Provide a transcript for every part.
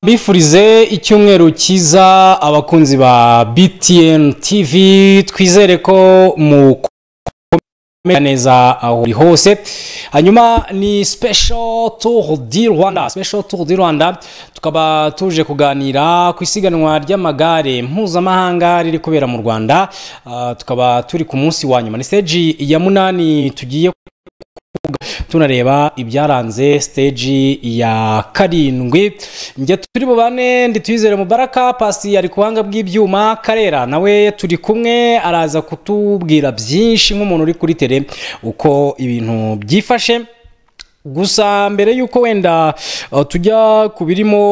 bifurize icyumweru cyiza abakunzi ba btn tv twizere ko mu kumera neza aho uri hose hanyuma ni special tour di rwanda special tour di rwanda tukaba tuje kuganira ku isiganwa ry'amagare mpuzamahanga riri kubera mu rwanda Ah, tukaba turi ku munsi wa nyuma ni stage ya munani tugiye tunareba ibyaranze stage ya karindwi njye turi bubane ndi tuyizere mubaraka pasi ari ku buhanga bw'ibyuma karera nawe turi kumwe araza kutubwira byinshi nk'umuntu uri kuri tere uko ibintu byifashe gusa mbere y'uko wenda uh, tujya ku birimo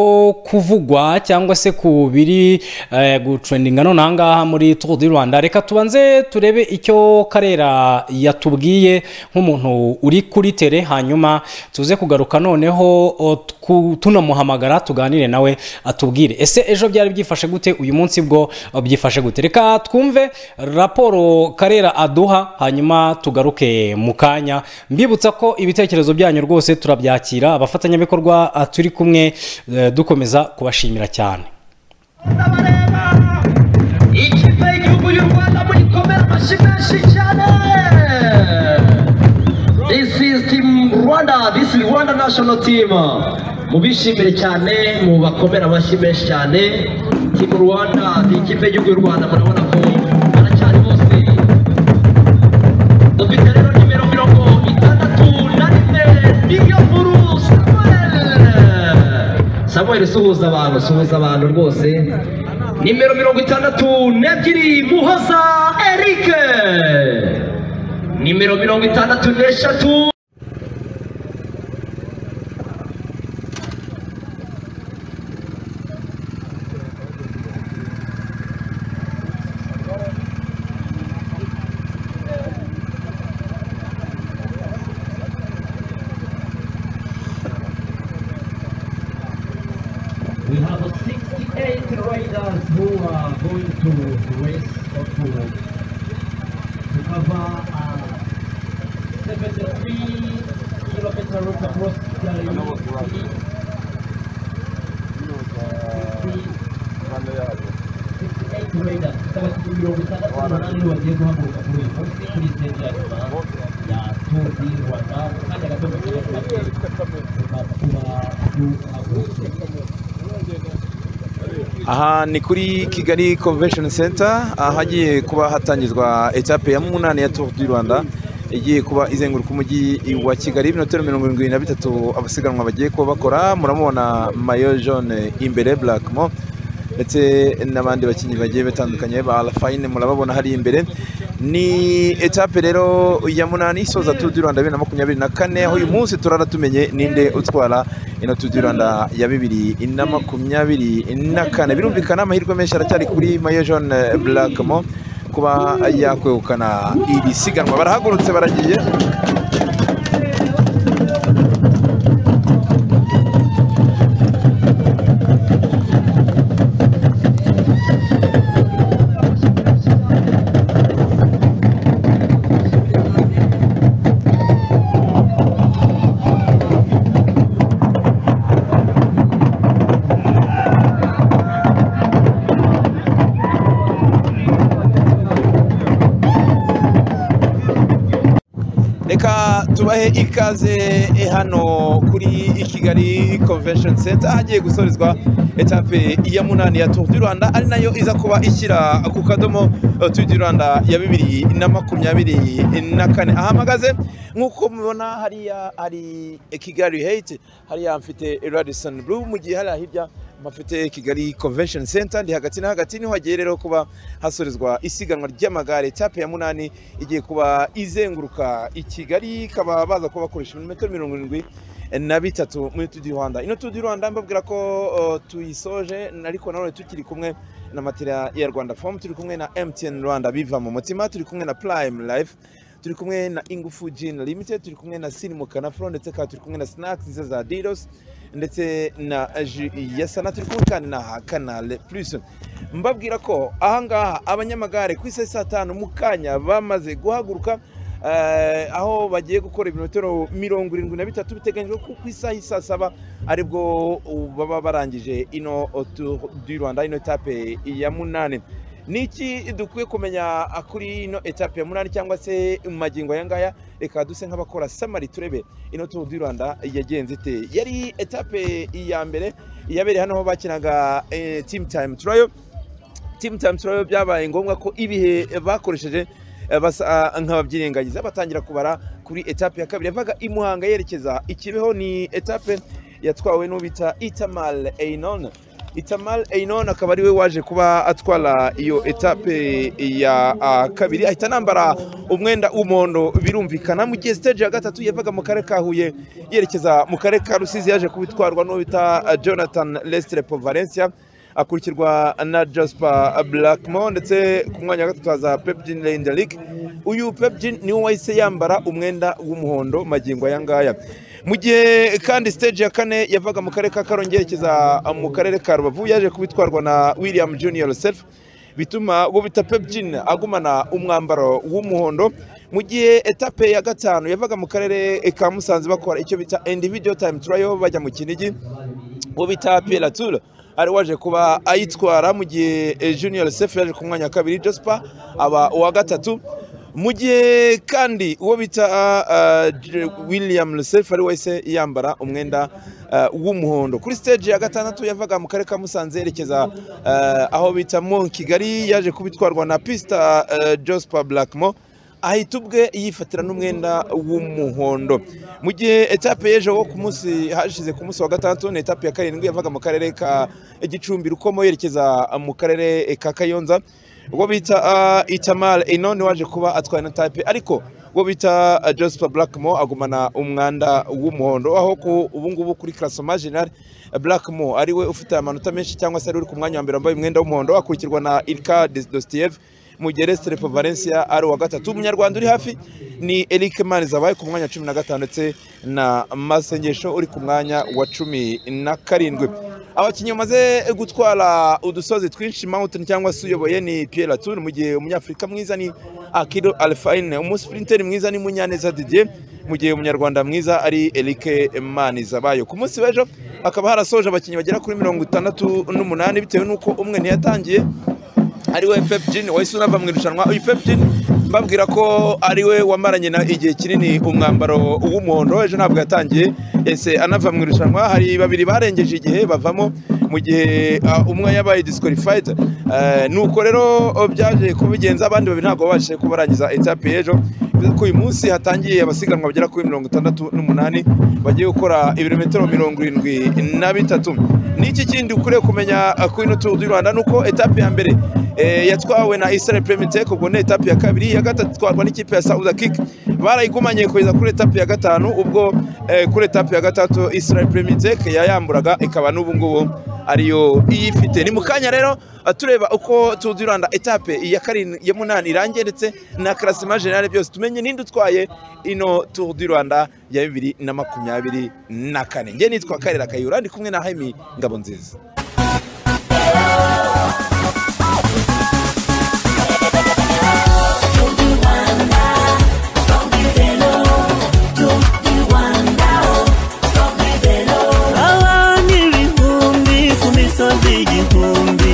kuvugwa cyangwa se ku biri eh, gutrendinga none aha ngaha muri Tour du Rwanda reka tubanze turebe icyo Karera yatubwiye nk'umuntu uri kuri tere hanyuma tuze kugaruka noneho uh, tku- tunamuhamagara tuganire nawe atubwire ese ejo byari byifashe gute uyu munsi bwo uh, byifashe gute reka twumve raporo Karera aduha hanyuma tugaruke mu kanya mbibutsa ko ibitekerezo byanyu rwose turabyakira abafatanyabikorwa ah, turi kumwe eh, dukomeza kubashimira cyane ikipe y'igihugu y'u rwanda muyikomera amashyi menshi cyane this is team rwanda this is rwanda national team mubishimire cyane mubakomere amashyi menshi cyane team rwanda ni ikipe y'igihugu y'u rwanda murabona ko baracyari bose dufite rero nimero mirongo itandatu na rimwe niyo nkuru samuel samuel suhuza abantu suhuza abantu rwose nimero mirongo itandatu n'ebyiri muhoza eric nimero mirongo itandatu n'eshatu We have a 68 riders who are going to race or to, to cover a 73 kilometer route across the city. 68 riders, 70 mirongo itandatu n'umunani bagiye guhaguruka kuri uyu munsi kuri stage ya nyuma ya Tour du Rwanda. Mu kanya gato bagiye kuba guhagurutse. aha ni kuri kigali convention center ahagiye kuba hatangizwa etape ya munani ya tour du rwanda igiye kuba izenguruka umujyi wa kigali ibirometero mirongo irindwi na bitatu abasiganwa bagiye kuba bakora muramubona mayo jaune imbere black mo ndetse n'abandi bakinnyi bagiye batandukanye ba alfayine murababona hari imbere ni etape rero ya munani isoza Tour du Rwanda bibiri na makumyabiri na kane aho uyu munsi turara tumenye ninde utwara ino Tour du Rwanda ya bibiri na makumyabiri na kane birumvikana amahirwe menshi aracyari kuri Mayo John Blackmo kuba yakwegukana iri siganwa barahagurutse baragiye reka tubahe ikaze eh, hano kuri kigali convention center ahagiye gusorezwa etape ya munani ya tour du rwanda ari nayo iza kuba ishyira ku kadomo eh, tour du rwanda ya bibiri na makumyabiri na kane ahamagaze nk'uko mubona hariya hari kigali hate hariya mfite radison blue mu gihe hariya hirya mpafite kigali convention center ndi hagati na hagati niho hagiye rero kuba hasorezwa isiganwa ry'amagare etape ya munani igiye kuba izenguruka i kigali ikaba baza kuba bakoresha ibirometero mirongo irindwi na bitatu muri tudi rwanda ino tudi rwanda mbabwira ko uh, tuyisoje ariko nanone tukiri kumwe na matera ya rwanda fomu turi kumwe na mtn rwanda biva mu mutima turi kumwe na prime life turi kumwe na ingufu gin limited turi kumwe na sinimukana fro ndetse kandi turi kumwe na snacks nziza za diros ndetse na ji ya sana turi kumwe kandi na kanale plus mbabwira ko ahangaha abanyamagare ku isaha saa tanu mu kanya bamaze guhaguruka eh, aho bagiye gukora ibirometero mirongo irindwi na bitatu biteganyijwe ko ku isaha y'i saa saba aribwo uh, baba barangije ino tour du rwanda ino etape ya munani ni iki dukwiye kumenya kuri ino etape ya munani cyangwa se mu magingo aya ngaya reka duse nk'abakora samari turebe ino tour du rwanda yagenze ite yari etape ya mbere yabereye hano aho bakinaga eh, team time turayo team time turayo byabaye ngombwa ko ibihe bakoresheje eh, basa nk'ababyirengagiza batangira kubara kuri etape ya kabiri yavaga i muhanga yerekeza i kibeho ni etape yatwawe n'ubita itamal einon itamal einon akaba ariwe waje kuba atwara iyo etape ya ah, kabiri ahita anambara umwenda w'umuhondo birumvikana mu gihe stage ya gatatu yavaga mu karere ka huye yerekeza mu karere ka rusizi yaje kubitwarwa n'ubita ah, jonathan lestrepo valencia akurikirwa na Jasper Blackmore ndetse ku mwanya wa gatatu haza Pepjin Lendelik uyu Pepjin niwe wahise yambara umwenda w'umuhondo magingo aya ngaya mu gihe kandi stage ya kane yavaga mu karere ka Karongi yerekeza mu karere ka Rubavu yaje kubitwarwa na William Junior Self bituma uwo bita Pepjin agumana umwambaro w'umuhondo mu gihe etape ya gatanu yavaga mu karere ka Musanze bakora icyo bita individual time trial bajya mu Kinigi uwo bita Pierre Latour ari waje kuba ayitwara mu gihe eh, Junior Sefu yaje ku mwanya wa kabiri Jospa aba uwa gatatu mu gihe kandi uwo bita uh, J- William Lusefu ari wese yambara umwenda uh, w'umuhondo kuri stage ya gatandatu yavaga mu karere ka Musanze yerekeza uh, aho bita Mon Kigali yaje kubitwarwa na Pista uh, Jospa Blackmore ahita ubwe yifatira n'umwenda w'umuhondo mu gihe etape y'ejo wo ku munsi hashize ku munsi wa gatandatu ni etape ya karindwi yavaga mu karere ka gicumbi rukomo yerekeza mu karere ka kayonza ubwo bita uh, itamar enone waje kuba atwaye na etape ariko ubwo bita uh, joseph blackmore agumana umwanda w'umuhondo aho ku ubu ngubu kuri classement general blackmore ariwe ufite amanota menshi cyangwa se ari uri ku mwanya wa mbere wambaye umwenda w'umuhondo akurikirwa na ilka dostiev Mugere Strepo Valencia ari uwa gatatu umunyarwanda uri hafi ni Eric Manizabaye ku mwanya wa cumi na gatanu ndetse na Masengesho uri ku mwanya wa cumi na karindwi abakinnyi bamaze gutwara udusozi twinshi mountain cyangwa se uyoboye ni Pierre Latour mu gihe umunyafurika mwiza ni Akido Alfaine umusprinter mwiza ni Munyaneza Didier mu gihe umunyarwanda mwiza ari Eric Manizabayo ku munsi w'ejo hakaba harasoje abakinnyi bagera kuri mirongo itandatu n'umunani bitewe n'uko umwe ntiyatangiye ariwe pepjin wahise unava mu irushanwa uyu pepjin mbabwira ko ariwe wamaranye na igihe kinini umwambaro w'umuhondo ejo ntabwo yatangiye ese anava mu irushanwa hari babiri barengeje igihe bavamo mu gihe ah, umwe yabaye disqualified Eh, nuko rero oh, byaje kubigenza abandi babiri ntabwo babashije kubarangiza etape y'ejo bivuze ko uyu munsi hatangiye abasiganwa bagera kuri mirongo itandatu n'umunani bagiye gukora ibirometero mirongo irindwi na bitatu n'iki kindi ukwiriye kumenya uh, kuri ino Tour du Rwanda nuko etape ya mbere eh, yatwawe na Israel Premitech ubwo ni etape ya kabiri ya gatatu itwarwa n'ikipe ya Sauda Kick barayigumanye kugeza kuri etape ya gatanu ubwo eh, kuri etape ya gatatu Israel Premitech yayamburaga ikaba n'ubu ngubu ariyo iyifite ni mu kanya rero uh, tureba uko Tour du Rwanda etape ya karindwi ya munani irangiye ndetse na classement general byose tumenye ninde utwaye ino Tour du Rwanda ya bibiri na makumyabiri na kane njye nitwa Karera Kayura ndi kumwe na Haimi Ngabonziza abana ibihumbi ku misozi igihumbi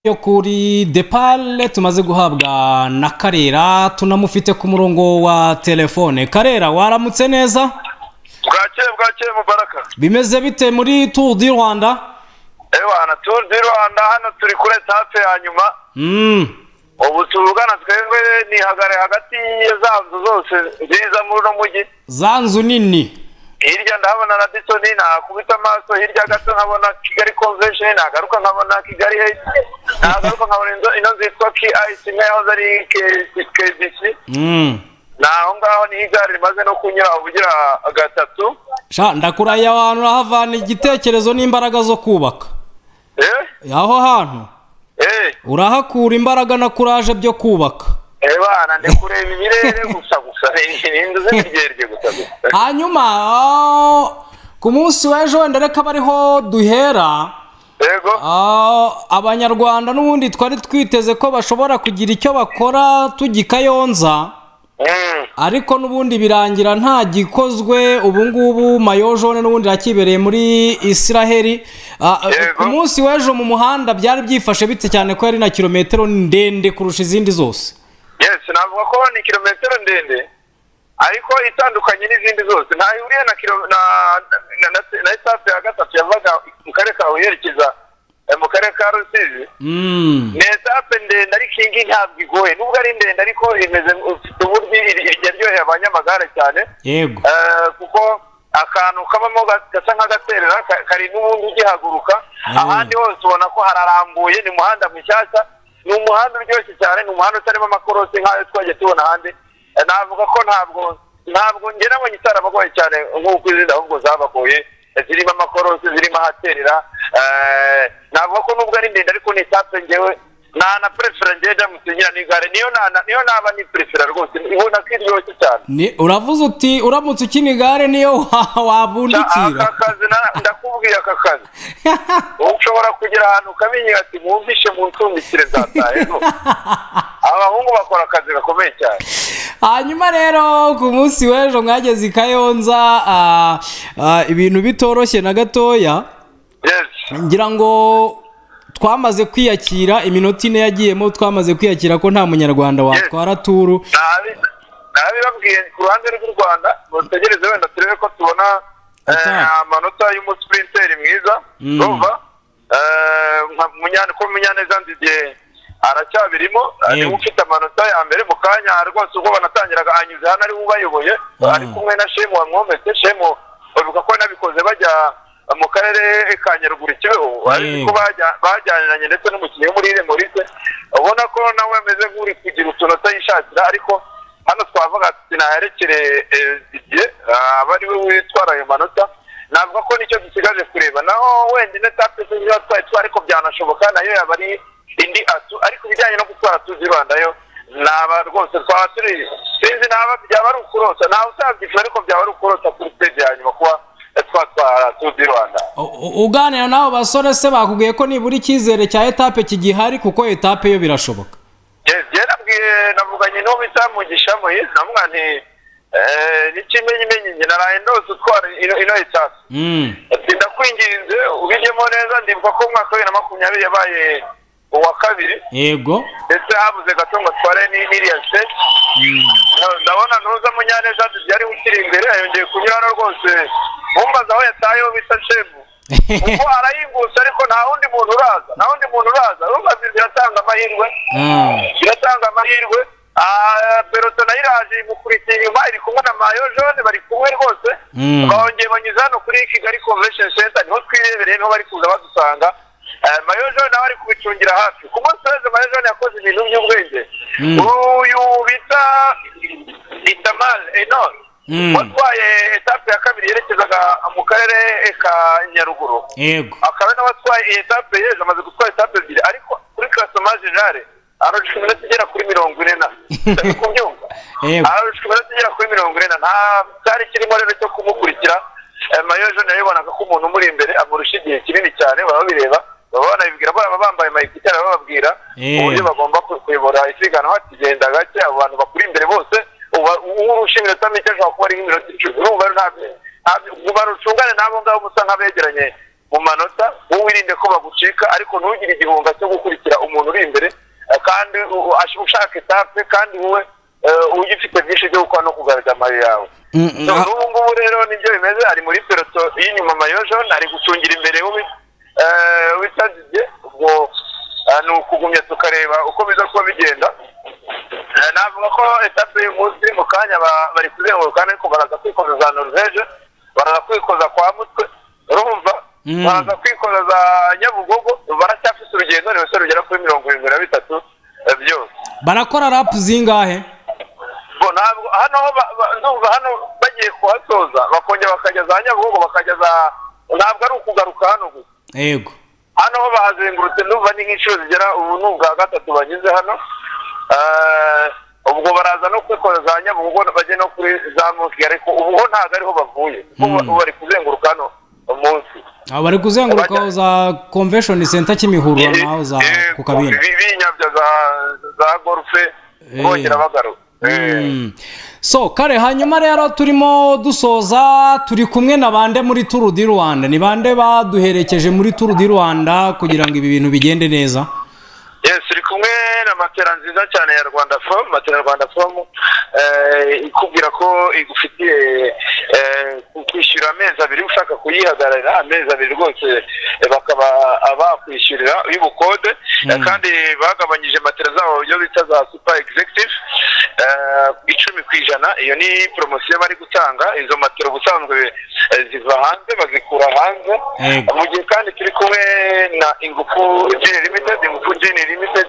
yo kuri depale tumaze guhabwa na karera tunamufite ku murongo wa telefone karera waramutse neza bwakeye bwakeye mubaraka bimeze bite muri turu di rwanda ewana turu di rwanda hano turi kuri etape ya nyuma Mm. ubu tuvugana twebwe nihagare hagati ya za nzu zose nziza muri uno mujyi za nzu nini hirya ndahabona na disoni nakubita amaso hirya gato nkabona kigali convention nagaruka nkabona kigali hate nagaruka nkabona ino- ino zitwa ki ayisi nkaho ari kdc Mm. naho ngaho ni igare rimaze no kunyura ubugira gatatu sha ndakurahiye abantu urahavana igitekerezo n'imbaraga zo kubaka eh aho hantu eh urahakura imbaraga na kuraje byo kubaka ebana ndi kureba ibirere gusa gusa ni inzu z'imiryerye gusa gusa hanyuma ah, ku munsi w'ejo wenda reka aba ariho duhera yego Ah, abanyarwanda n'ubundi twari twiteze ko bashobora kugira icyo bakora tugikayonza Mm. ariko n'ubundi birangira nta gikozwe ubu ngubu mayojone n'ubundi yakibereye muri israheli Ah, ah, Yego. ku munsi w'ejo mu muhanda byari byifashe bite cyane ko yari na kilometero ndende kurusha izindi zose yes navuga ko ni kilometero ndende ariko itandukanye n'izindi zose nta ihuriye na kilo na na, na, na etape ya gatatu yavaga mu karere ka Huye yerekeza eh, mu karere ka Rusizi Mm. ni etape ndende ariko iyi ngiyi ntabwo igoye nubwo ari ndende ariko imeze ufite uburyo iryoheye abanyamagare cyane yego Eh, kuko akantu kabamo ga- gasa nk'agaterera ka- kari n'ubundi ugihaguruka Mm. ahandi hose ubona ko hararambuye ni umuhanda mushyashya ni umuhanda uryoshye cyane ni umuhanda utarimo amakorosi nk'ayo twagiye tubona ahandi Eh, navuga ko ntabwo ntabwo njye nabonye itarabagoye cyane nk'uko izindi ahubwo zabagoye Eh, zirimo amakorosi zirimo ahaterera Eh, navuga ko nubwo ari ndende ariko ni etape ngewe nta na perefera ngewe ndamusinyira n'igare niyo na- niyo naba ni perefera rwose ibona ko iryoshye cyane Ni- uravuze uti uramutse ukina igare niyo wa- wabundikira aka kazi na- ndakubwiye aka kazi ushobora kugera ahantu ukabinyira ati mwumvishe muncumbikire nzatahe no abahungu bakora akazi gakomeye cyane hanyuma rero ku munsi w'ejo mwageze i kayonza ah, ah, ibintu bitoroshye na gatoya yes ngira ngo twamaze kwiyakira iminota ine yagiyemo twamaze kwiyakira ko nta munyarwanda watwara turu nabi- nabibabwiye ku ruhande rw'u rwanda mutegereze wenda turebe ko tubona eh, Attack. amanota y'umusprinteri mwiza Mm. rumva Eh, nka Munyane- ko munyaneza ndidiye aracyabirimo eh, niwe Yego. ufite amanota ya mbere mu kanya rwose ubwo banatangiraga anyuze hano ari we ubayoboye Ah. ari kumwe na shemu wamwometse shemu bavuga ko nabikoze bajya mu karere ka nyaruguru kibeho Yego. ariko bajya- bajyaniranye ndetse n'umukinnyi wo muri remorize ubona ko nawe ameze nk'uri kugira utuntu atayishakira ariko hano twavuga ati naherekere eh, Didier ah, aba ari we witwara ayo manota navuga ko nicyo dusigaje kureba naho wenda ino tape tuziba twari twari ariko byanashoboka nayo yaba ari indi atu ariko ibijyanye no gutwara tuzi rwanda yo naba rwose twaba turi sinzi naba byaba ari ukurota ntawe utabyifura ariko byaba ari ukurota kuri stage ya nyuma kuba eh, twatwara tuzi rwanda U- u- uganira n'abo basore se bakubwiye ko nibura icyizere cya etape kigihari kuko etape yo birashoboka jye nabwiye navuganye n'uwo bita mugisha muhizi namubwira nti eh, n'ikimenyimenyi njye naraye ndose utwara ino ino etasi Mm. ati ndakwinginze ubijyemo neza ndibuka ko umwaka wa bibiri na makumyabiri yabaye uwa kabiri yego ndetse habuze gato ngo atware ni- n'iriya seti ndabona ntuza munyaneza yari ukiri imbere yongeye kunyurana rwose mumbaza aho yataye ho bita shemu ubwo arayingutse ariko nta wundi muntu uraza nta wundi muntu uraza urumva ziratanga amahirwe Ah. iratanga amahirwe Ah, beroto nayo iraje imukurikiye inyuma iri kumwe na mayo jone bari kumwe rwose Mm. bongeye banyuze hano kuri kigali convention center niho twirebereye niho bari kuza badusanga Ah, mayo jone nawe ari kubicungira hafi ku munsi wese mayo jone yakoze ibintu by'ubwenge Mm. uyu bita itamal enon Mm. watwaye etape ya kabiri yerekezaga mu karere ka nyaruguru yego akaba nawe atwaye iyi etape yeje amaze gutwara etape ebyiri ariko kuri kasoma generale arusha iminota igera kuri mirongo ine na Ndabona ko ubyumva Yego. arusha iminota igera kuri mirongo ine na nta cyari kirimo rero cyo kumukurikira Eh, mayo jone yabibonaga ko umuntu umuri imbere amurusha igihe kinini cyane baba babireba baba banabibwira baba bambaye amayikitari bababwira Eh. uburyo bagomba ku- kuyobora isiganwa ati genda gake abo bantu bakuri imbere bose uba- urusha iminota mike ashobora kuba ari nk'iminota icumi urumva rero ntabyo ntabyo- ngo barucungane n'abo ngabo musa nk'abegeranye mu manota wowe wirinde ko bagucika ariko ntugire igihunga cyo gukurikira umuntu uri imbere eh, kandi u- u- ushaka etape kandi wowe eh, ujye ufite byinshi byo gukora no kugaragaza amayo yawe Mm, mm, So, ah. n'ubu ngubu rero nibyo bimeze ari muri peloto y'inyuma mayojon ari gucungira imbere witaziye ubwo ah, ni ukugumya tukareba uko biza kuba bigenda Eh, navuga ko etape y'umunsi mu kanya ba- bari kuzenguruka ariko baraza kwikoza za norvege baraza kwikoza kwa mutwe urumva Mm. baraza kwikoza za nyabugogo baracyafite urugendo ni umusore rugera kuri mirongo irindwi na bitatu eh, byose barakora rapu zingahe bo ntabwo hano ho ba- ba- ndumva hano bagiye kuhasoza bakongera bakajya za nyabugogo bakajya za ntabwo ari ukugaruka hano gusa yego hano ho bahazengurutse ndumva ni nk'inshuro zigera ubu ni ubwa gatatu bageze hano Eh, ubwo baraza no kwikora za nyabugogo bajye no kuri za muki ariko ubu ho ntabwo ariho bavuye kuko Mm. bari kuzenguruka hano umunsi aba bari kuzengurukaho za konvesheni senta kimihurura naho za Eh, ku kabindi bi- binyabya za- za golfe Eh. bongera bagaruka Eh. Mm. so kare hanyuma rero turimo dusoza turi kumwe na bande muri turu di rwanda ni bande baduherekeje muri turu di rwanda kugira ngo ibi bintu bigende neza yes uri kumwe na matera nziza cyane ya rwanda fomu matera rwanda fomu eh, ikubwira ko igufitiye eh, ku- kwishyura amezi abiri ushaka kuyihagararira amezi abiri rwose eh, bakaba bakwishyurira y'ubukode eh, kandi bagabanyije matera zabo mu buryo bita za super executive eh, icumi ku ijana iyo ni poromosiyo bari gutanga izo matera ubusanzwe eh, ziva hanze bazikura hanze Yego. mu gihe kandi turi kumwe na ingufu gini limited ingufu gini limited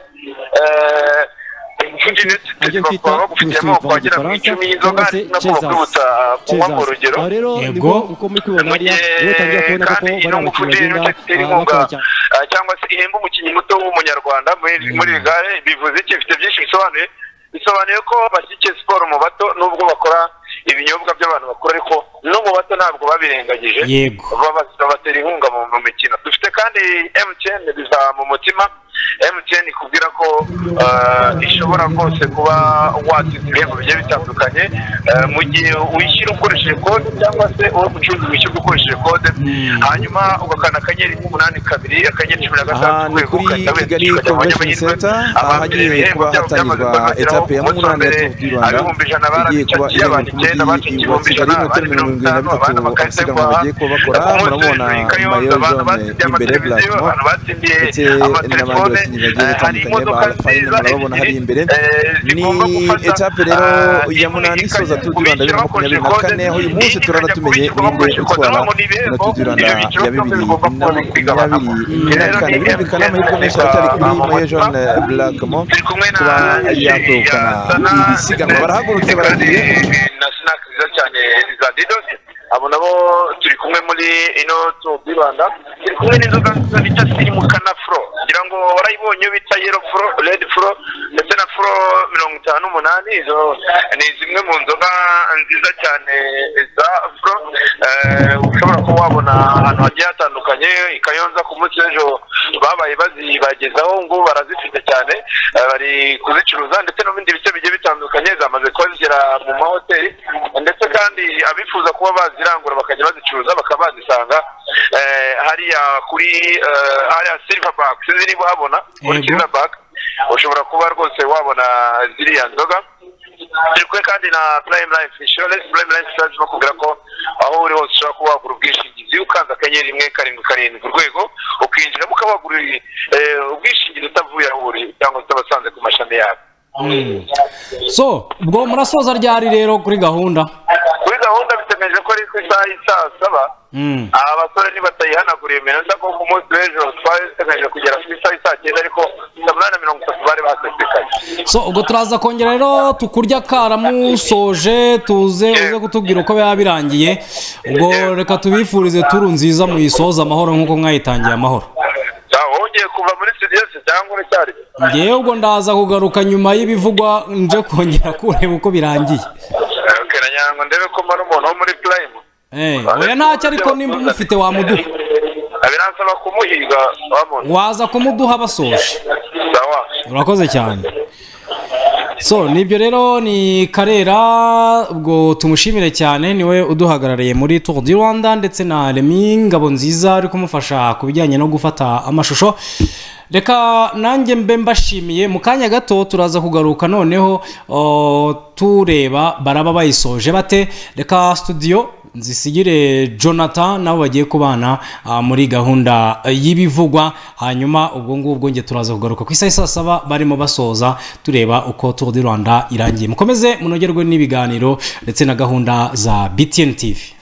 eh, ingufu gini ajya bakaba bagufitiye kwita Brussels amoko mu agera mu gifaransa icumi y'inzoga cyangwa se no kubakubutsa kunywa cezas mu rugero aho rero Yego. nibwo uko muri kubibona hariya niba utangira kubona koko kandi bari ino ngufu abakinnyi gini bagenda limited itera ah, inkunga bakora cyane ah, cyangwa se ihemba umukinnyi muto w'umunyarwanda muri- muri rigare bivuze iki bifite byinshi bisobanuye bisobanuye ko bashyigikiye siporo mu bato nubwo bakora ibinyobwa by'abantu bakuru ariko no mu bato ntabwo babirengagije yego baba- babatera inkunga mu mu mikino dufite kandi MTN biza mu mutima MTN ikubwira ko eh, ishobora rwose kuba watsinda ibihembo bigiye bitandukanye eh, mu gihe wishyura ukoresheje kode cyangwa se uwo mucuruzi wishyura ukoresheje kode hanyuma ugakanda akanyenyeri umunani kabiri akanyenyeri cumi na aha gatanu ni kuri kigali convention center ahagiye kuba hatangirwa etape ya munani ya tour du rwanda igiye kuba iheruka umujyi wa kigali metero mirongo irindwi na bitatu abasiganwa bagiye kuba bakora murabona mayozone imbere plasma ndetse n'abandi bakinnyi bagiye batandukanye ba alpine murabona hariya imbere ni etape rero ya munani isoza tour du rwanda bibiri na makumyabiri na kane aho uyu munsi turara tumenye ninde utwara na tour du rwanda ya bibiri na makumyabiri na kane birumvikana amahirwe menshi atari kuri mayojone blakmo turi kumwe na kuba yakwegukana iri siganwa barahagurutse baragiye na snack nziza cyane za didos abo nabo turi kumwe muri ino tour du rwanda turi kumwe n'inzoga nziza bita sirimuka na fro ngira ngo warayibonye iyo bita yero fro red fro ndetse na fro mirongo itanu n'umunani izo ni zimwe mu nzoga nziza cyane za fro eh, ushobora kuba wabona ahantu hagiye hatandukanye i kayonza ku munsi w'ejo babaye bazibagezaho ngo barazifite cyane eh, bari kuzicuruza ndetse no mu bindi bice bigiye bitandukanye zamaze kuba zigera mu mahoteli ndetse kandi abifuza kuba bazirangura bakajya bazicuruza bakaba bazisanga eh, hariya kuri eh, hariya silver back ziri kuhabona kuri Yego. silver back ushobora kuba rwose wabona ziriya nzoga turi kumwe kandi na prime life insurance prime life insurance bakubwira ko aho uri hose ushobora kuba wagura ubwishingizi ukanze akanyenyeri rimwe karindwi karindwi urwego ukinjiramo ukaba wagura eh, ubwishingizi utavuye aho uri cyangwa se utabasanze ku mashami yabo so ubwo murasoza ryari rero kuri gahunda kuri gahunda bitemeje ko ari ku isaha y'i saa saba Mm. aba basore ntibatayihanaguriye iminota ko ku munsi w'ejo twari dutegereje kugera ku isaha y'i saa cyenda ariko saa munani na mirongo itatu bari basesekaye so ubwo turaza kongera rero tukurya akaramusoje tuze uze kutubwira uko biba birangiye ubwo reka tubifurize turu nziza muyisoza amahoro nk'uko mwayitangiye amahoro Ja, wongeye kuva muri siriyose cyangwa uracyari ngewe ubwo ndaza kugaruka nyuma y'ibivugwa nje kongera kureba uko birangiye Okay, nagira ngo ndebe ko mbona umuntu wo muri purayimu Eh, oya ntacyo ariko nimba umufite wamuduha biransaba kumuhiga wamona waza kumuduha basoje sawa urakoze cyane so nibyo rero ni karera ubwo tumushimire cyane niwe uduhagarariye muri tour du rwanda ndetse na remi ngabo nziza ari kumufasha ku bijyanye no gufata amashusho reka nanjye mbe mbashimiye mu kanya gato turaza kugaruka noneho o, tureba baraba bayisoje bate reka studio nzisigire jonathan nabo bagiye kubana ah, muri gahunda eh, y'ibivugwa hanyuma ubwo ngubwo nge turaza kugaruka ku isaha isa saba barimo basoza tureba uko tour du rwanda irangiye mukomeze munogerwe n'ibiganiro ndetse na gahunda za btn tv